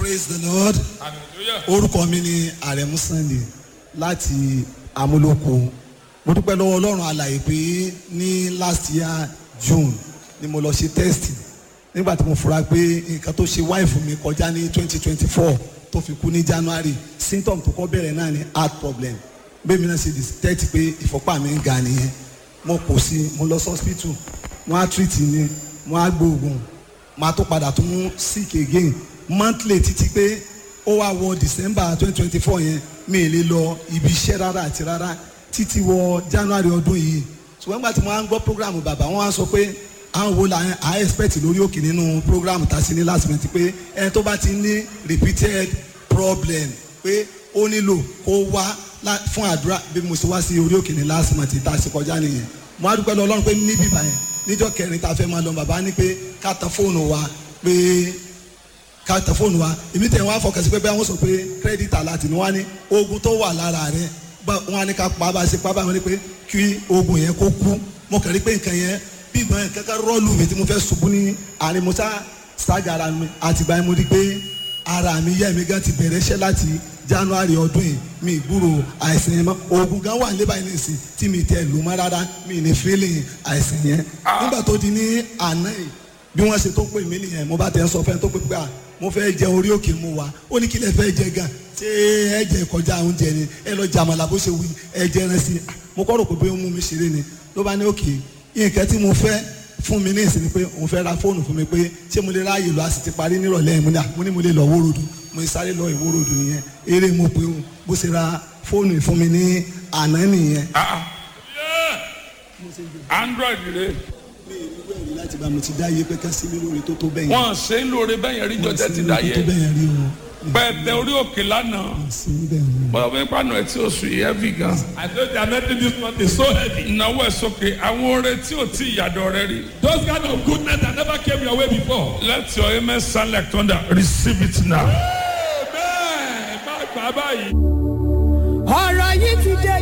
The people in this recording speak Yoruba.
praise the lord hallelujah. orúkọ mi ni àrẹ̀mú sunday láti amúlòkó mo dúpẹ́ lọ́wọ́ ọlọ́run alàyè pé ní last year june ni mo lọ ṣe test nígbà tí mo fura pé nǹkan tó ṣe wáìfù mi kọjá ní twenty twenty four tó fi kú ní january symptom tó kọ́ bẹ̀rẹ̀ náà ni heart problem bẹ́ẹ̀ mi náà ṣe detect pé ìfọ́pá mi ń ga nìyẹn mo kò sí mo lọ sí hospital wọ́n á treat mi wọ́n á gbóògùn máa tó padà tún sick again monthly títí pé ó wá wọ december twenty twenty four yẹn mi ì lè lọ ibi iṣẹ́ rárá àti rárá títí wọ january ọdún yìí ṣùgbọ́n nígbà tí mo wá ń gbọ́ program bàbá wọn wá sọ pé àwọn wo la à expect lórí òkè nínú program tá a sí ní last minute pé ẹni tó bá ti ní repeated problem pé ó nílò kó wá lá- fún àdúrà bí mo ṣe wá sí orí òkè ní last month tá a ṣe kọjá nìyẹn mo á dúpẹ́ lọ ọlọ́run pé níbí báyẹn níjọ́ kẹrin tá a fẹ́ máa lọ bàbá ní pé ká tan fóònù wa pé ká tẹ fóònù wa èmi tẹ̀ wọ́n á fọkàn sí pé bẹ́ẹ̀ wọ́n sọ pé kírẹ́dìtì aláàtì ni wọ́n á ní oògùn tó wà lára rẹ̀ bá wọ́n á ní ká pa bá a ṣe pa bá wọn ní pé kí oògùn yẹn kó kú mo kàn rí pé nǹkan yẹn bí ìgbọ́n yẹn kankan rọ́ọ̀lù mi tí mo fẹ́ ṣubú ní àárín mo sá ṣáàgà ara mi àtìgbà yẹn mo rí pé ara mi yẹ́ mi gan ti bẹ̀rẹ̀ iṣẹ́ láti january ọdún yìí mi gbúrò àìsàn yẹn mọ́ oògùn gan wà níbà yìí nìsín tí mi tẹ̀ lù mọ́ rárá mi ní feeling àìsàn yẹn nígbà tó di ní àná yìí bí wọ́n ṣe tó pè mí nìyẹn mo bá tẹ̀ ń sọ fẹ́ tó pè pé à mo fẹ́ jẹ orí òkè mu wa ó ní kí lẹ fẹ́ jẹ gan ṣé ẹ jẹ kọjá oúnjẹ ni ẹ lọ jàmàlà bó ṣe wí ẹ jẹ ẹran sí i mo kọ́ rò pé bóyá ó mú mi ṣeré ni ló bá ní òkè nǹkan tí mo fẹ́ fún mi ní ìsinmi pé òun fẹ́ ra fóònù fún mi pé ṣé mo lè ráàyè lọ a sì ti parí nírọ̀lẹ́ yẹn mo ní à mo ní mo lè lọ wórodù mo ní sáré lọ ìwórodù nìyẹn eré mo pé òun bó ṣe ra fóònù fún mi ní àná nìyẹn. Ah, ah. Yeah. android rẹ mi ì ní wẹ̀rí láti bá mo ti dá iye pé ká sí mi lórí tó tó bẹ́yẹn. wọn ṣe ń lóore bẹ́yẹn rí jọjẹ ti dá tó tó yẹ bẹ́yẹn rí o. pẹ̀tẹ orí òkè lánàá sí bẹ́ẹ̀ ni. bọ́dọ̀ bẹ́ẹ̀ pàánù ẹ̀ tí ó sùn yìí heavy gan. I know they are making this month is so heavy. ìnáwó ẹ̀ sókè àwọn oore tí ò tí ìyàdọ̀ rẹ rí. Those kind of goodness that never came your way before. let your amen sound like thunder receive it now. Amen. Má gbà báyìí. ọ̀rọ̀ yìí ti dé